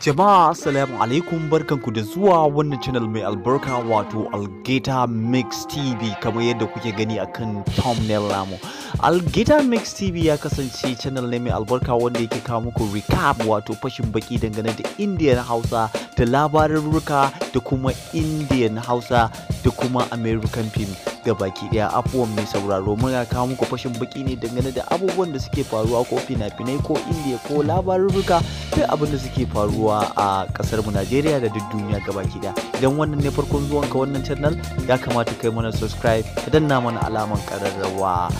Jama'a assalamu alaikum barkanku da zuwa wannan channel mai albarka wato Algeta Mix TV kamar yadda kuke gani akan thumbnail namu. Algeta Mix TV ya kasance channel ne mai albarka wanda yake kawo muku recap wato fashin baki dangane da Indian Hausa da labarurruka da kuma Indian Hausa da kuma American film baki daya afuwan mai sauraro muna kawo muku fashin baki ne dangane da abubuwan da suke faruwa ko fina-finai ko indiya ko labarurruka duk abin da suke faruwa a kasar mu Najeriya da duk duniya gabaki daya idan wannan ne farkon zuwan ka wannan channel ya kamata kai mana subscribe ka danna mana alaman kararrawa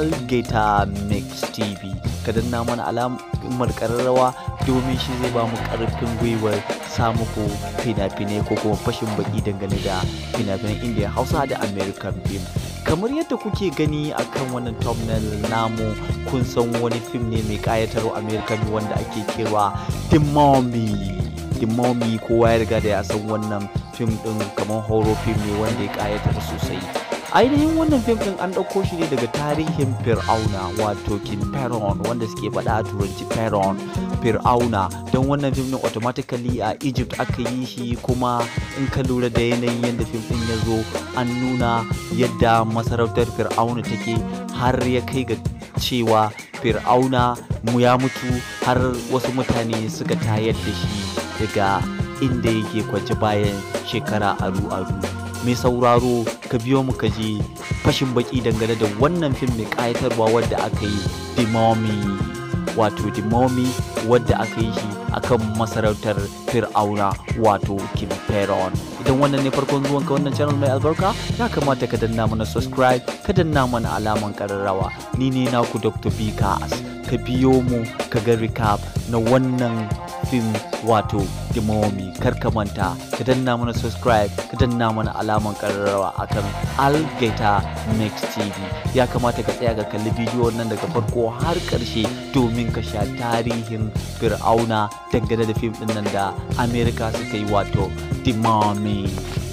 Algator Mix TV ka danna mana alamar kararrawa domin shi zai ba mu karfin gwiwar samu ko fina-finai ko kuma fashin baki dangane da fina-finan indiya hausa da american film kamar yadda kuke gani akan wannan thumbnail namu kun san wani fim ne mai kayatarwa american wanda ake kira the mummy the mummy kowa ya riga da ya san wannan fim din kamar horror film ne wanda ya kayatar sosai ainihin wannan fim din an ɗauko shi ne daga tarihin fir'auna wato king pharaoh wanda suke faɗa a turanci pharaoh fir'auna don wannan fim din automatically a egypt aka yi shi kuma in ka lura da yanayin yadda fim din ya zo an nuna yadda masarautar fir'auna take har ya kai ga cewa fir'auna mu ya mutu har wasu mutane suka tayar da shi daga inda yake kwance bayan shekara aru-aru mai sauraro ka biyo mu ka je fashin baki dangane da wannan fim mai kayatarwa wadda aka yi the mummy wato the mummy wadda aka yi shi akan masarautar fir'auna wato king pharaoh idan wannan ne farkon zuwan ka wannan channel mai albarka ya kamata ka danna mana subscribe ka danna mana alaman kararrawa ni ne naku dr bkas ka biyo mu ka ga recap na wannan fim wato the mummy kar ka manta ka danna mana subscribe ka danna mana alaman kararrawa akan algaita mix tv ya kamata ka tsaya ka kalli bidiyon nan daga farko har karshe domin ka sha tarihin fir'auna dangane da fim din nan da america suka yi wato the mummy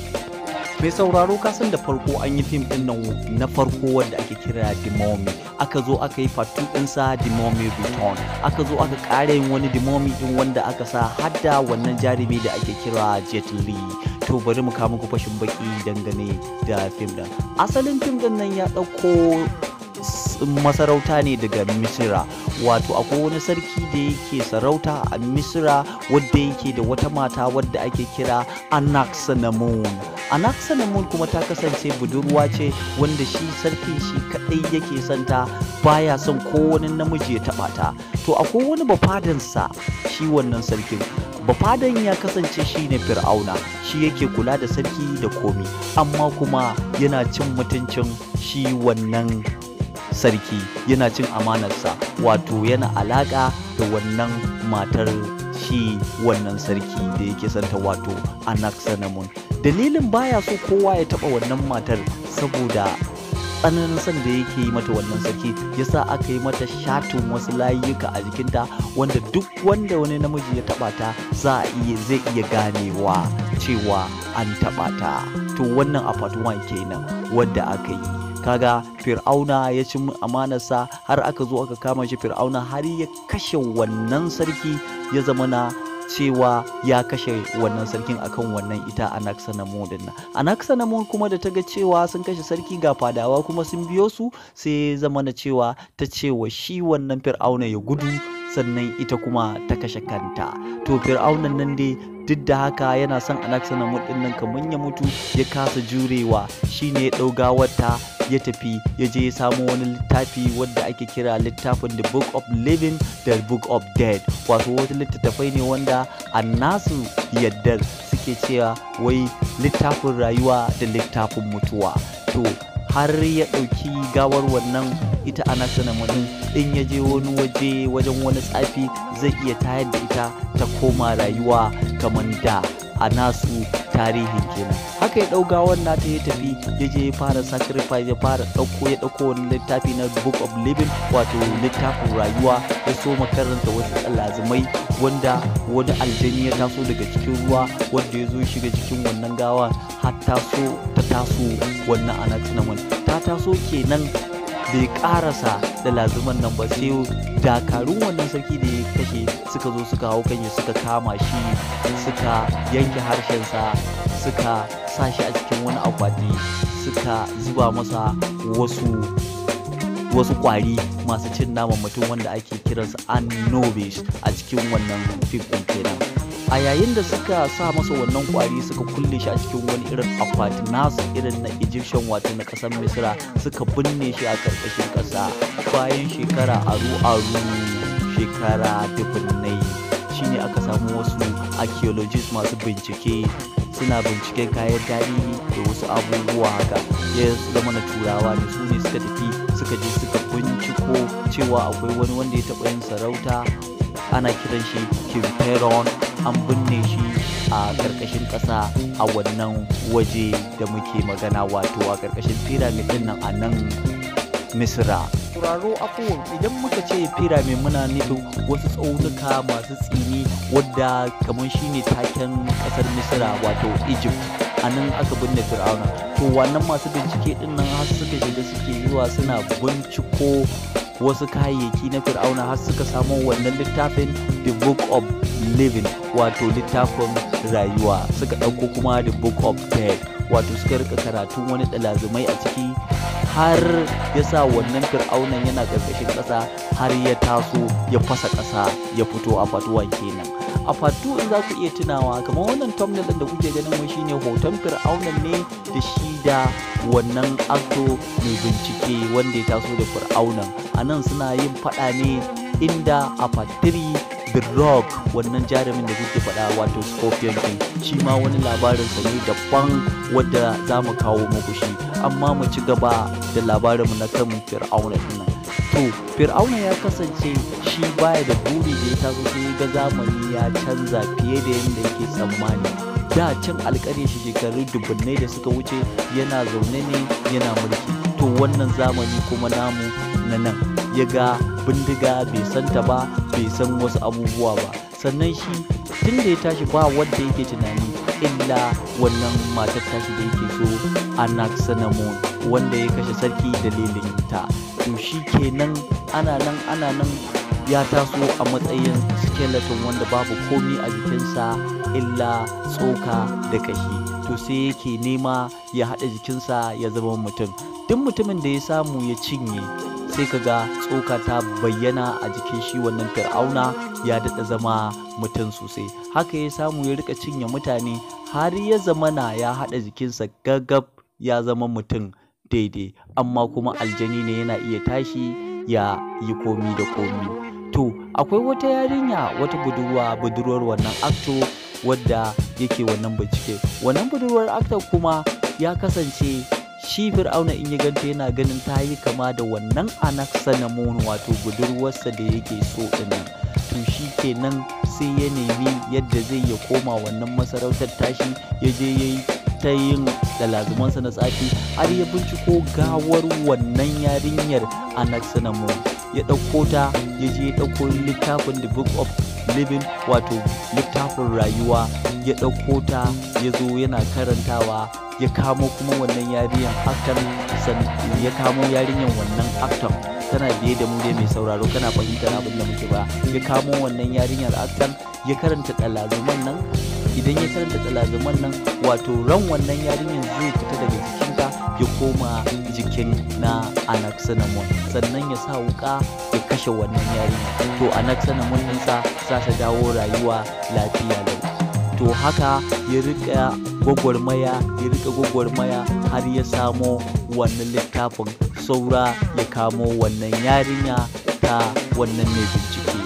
mai sauraro ka san da farko an yi fim din nan na farko wanda ake kira the mummy aka zo aka yi part 2 ɗinsa the mummy return aka zo aka ƙara yin wani the mummy din wanda aka sa hadda wannan jarumi da ake kira jet li to bari mu kawo muku fashin baki dangane da fim din asalin fim din nan ya ɗauko masarauta ne daga misira wato akwai wani sarki da yake sarauta a misira wadda yake da wata mata wadda ake kira anaxanamun anaxanamun kuma ta kasance budurwa ce wanda shi sarkin shi kadai yake santa baya son ko wani namiji ya taba ta to akwai wani bafadansa shi wannan sarkin bafadan ya kasance shi ne fir'auna shi yake kula da sarki da komi amma kuma yana cin mutuncin shi wannan sarki yana cin amanarsa wato yana alaƙa da wannan matar shi wannan sarki da yake santa wato anaxanamun dalilin baya so kowa ya taɓa wannan matar saboda tsananin son da yake yi mata wannan sarki yasa aka yi mata shatin wasu layuka a jikinta wanda duk wanda wani namiji ya taba ta za a iya zai iya ganewa cewa an taba ta to wannan a part 1 kenan wadda aka yi kaga fir'auna ya ci amanarsa har aka zo aka kama shi fir'auna har ya kashe wannan sarki ya zama na cewa ya kashe wannan sarkin akan wannan ita anaxanamun din nan anaxanamun kuma da ta ga cewa sun kashe sarki ga fadawa kuma sun biyo su sai zama na cewa ta cewa shi wannan fir'auna ya gudu sannan ita kuma ta kashe kanta to fir'aunan nan dai duk da haka yana son anaxanamun din nan kamar ya mutu ya kasa jurewa shine ya ɗau gawarta ya tafi ya je ya samo wani littafi wadda ake kira littafin the book of living da book of dead wato wata littattafai ne wanda a nasu yaddar suke cewa wai littafin rayuwa da littafin mutuwa to har ya ɗauki gawar wannan ita ana sana mutum in ya je wani waje wajen wani tsafi zai iya tayar da ita ta koma rayuwa kamar da a nasu tarihin kenan haka ya ɗau gawar nata ya tafi ya je ya fara sacrifice ya fara ɗauko ya ɗauko wani littafi na book of living wato littafin rayuwa ya so makaranta wasu lazimai wanda wani aljani ya taso daga cikin ruwa wanda ya zo shiga cikin wannan gawa har taso ta taso wannan anaxinaman ta taso kenan bai karasa da lazuman nan ba sai dakarun wannan sarki da ya kashe suka zo suka hau kan suka kama shi suka yanke harshensa suka sa shi a cikin wani akwati suka zuba masa wasu wasu kwari masu cin naman mutum wanda ake kiransu anobis a cikin wannan fim ɗin kenan a yayin da suka sa masa wannan kwari suka kulle shi a cikin wani irin akwati nasu irin na egyptian wato na ƙasar misira suka binne shi a ƙarƙashin ƙasa bayan shekara aru aru shekara dubunnai shine aka samu wasu archaeologists masu bincike suna binciken kayan tarihi da wasu abubuwa haka ya zama na turawa ne su ne suka tafi suka je suka binciko cewa akwai wani wanda ya taɓa yin sarauta ana kiran shi king Pharaoh an binne shi a ƙarƙashin ƙasa a wannan waje da muke magana wato a ƙarƙashin pyramid din nan a nan misra turaro afuwan idan muka ce pyramid muna nufin wasu tsaunuka masu tsini wadda kamar shine taken ƙasar misra wato egypt a nan aka binne fir'auna to wannan masu bincike din nan har suka shiga suke zuwa suna binciko wasu kayayyaki na fir'auna har suka samo wannan littafin the book of living wato littafin rayuwa suka ɗauko kuma the book of dead wato suka rika karatun wani ɗalazumai a ciki har ya sa wannan fir'aunan yana ƙarƙashin ƙasa har ya taso ya fasa ƙasa ya fito a fatuwan kenan a fatu in za ku iya tunawa kamar wannan thumbnail ɗin da kuke ganin mu shine hoton fir'aunan ne da shi da wannan acto mai bincike wanda ya taso da fir'aunan a nan suna yin faɗa ne inda a fatiri the rock wannan jarumin da kuke faɗa wato scorpion king shi ma wani labarinsa ne daban wadda za mu kawo muku shi amma mu ci gaba da labarinmu na kan fir'auna nan to fir'auna ya kasance shi baya da buri da ya taso sai ga zamani ya canza fiye da yadda yake tsammani da can alƙare shi shekaru dubunnai da suka wuce yana zaune ne yana mulki to wannan zamani kuma namu na nan ya ga bindiga bai santa ba bai san wasu abubuwa ba sannan shi tun da ya tashi ba wanda yake tunani illa wannan matar tashi da yake so anaxenamon wanda ya kashe sarki dalilin ta to shi kenan ana nan ana nan ya taso a matsayin skeleton wanda babu komi a jikinsa illa tsoka da kashi to sai yake nema ya haɗa jikinsa ya zama mutum duk mutumin da ya samu ya cinye sai ka ga tsoka ta bayyana a jikin shi wannan fir'auna ya daɗa zama mutum sosai haka ya samu ya rika cinye mutane har ya zamana ya haɗa jikinsa gaggab ya zama mutum daidai amma kuma aljani ne yana iya tashi ya yi komi da komi to akwai wata yarinya wata budurwa budurwar wannan akto wadda yake wannan bincike wannan budurwar akta kuma ya kasance shi fir'auna in ya ganta yana ganin ta yi kama da wannan anaxenamon wato budurwarsa da yake so dinnan to shi kenan sai ya nemi yadda zai ya koma wannan masarautar tashi ya je ya yi ta yin dalazumansa na tsafi har ya binciko gawar wannan yarinyar anaxenamon ya ɗauko ta ya je ya ɗauko littafin the book of living wato littafin rayuwa ya ɗauko ta ya zo yana karantawa ya kamo kuma wannan yarinyar aktan ya kamo yarinyar wannan aktan kana biye da mu dai mai sauraro kana fahimtar abin da muke ba ya kamo wannan yarinyar aktan ya karanta ɗalazuman nan idan ya karanta ɗalazuman nan wato ran wannan yarinyar zai fita daga jikinta ya koma jikin na anaxenamon sannan ya sa wuka ya kashe wannan yarinya to anaxenamon ɗinsa za ta dawo rayuwa lafiya lau to haka ya rika gwagwarmaya ya rika gwagwarmaya har ya samo wannan littafin saura ya kamo wannan yarinya ta wannan mai bincike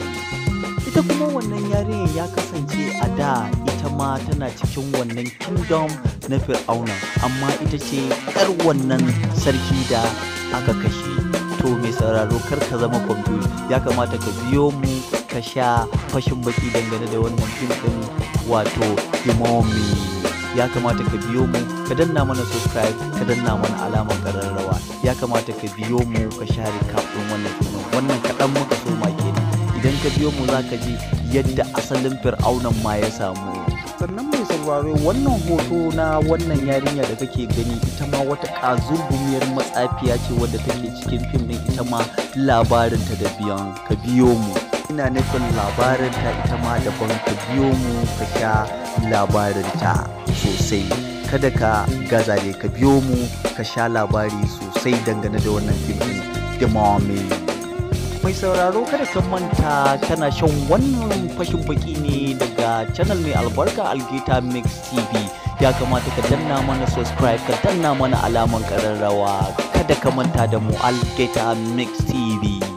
ita kuma wannan yarinyar ya kasance a da ita ma tana cikin wannan kingdom na fir'auna amma ita ce yar wannan sarki da aka kashe to mai sauraro kar ka zama kwamfuta ya kamata ka biyo mu ka sha fashin baki dangane da wannan fim din wato imomi ya kamata ka biyo mu ka danna mana subscribe ka danna mana alamar kararrawa ya kamata ka biyo mu ka sha recap din wannan fim wannan kaɗan muka so ma kenan idan ka biyo mu za ka ji yadda asalin fir'aunan ma ya samu sannan mai sauraro wannan hoto na wannan yarinya da kake gani ita ma wata kazurgumiyar matsafiya ce wadda take cikin fim din ita ma labarinta da biyan ka biyo mu ina nufin labarinta ita ma daban ka biyo mu ka sha labarinta sosai kada ka gaza ne ka biyo mu ka sha labari sosai dangane da wannan fim din da mai sauraro kada ka manta kana shan wannan fashin baki ne daga channel mai albarka algeta mix tv ya kamata ka danna mana subscribe ka danna mana alaman kararrawa kada ka manta da mu algeta mix tv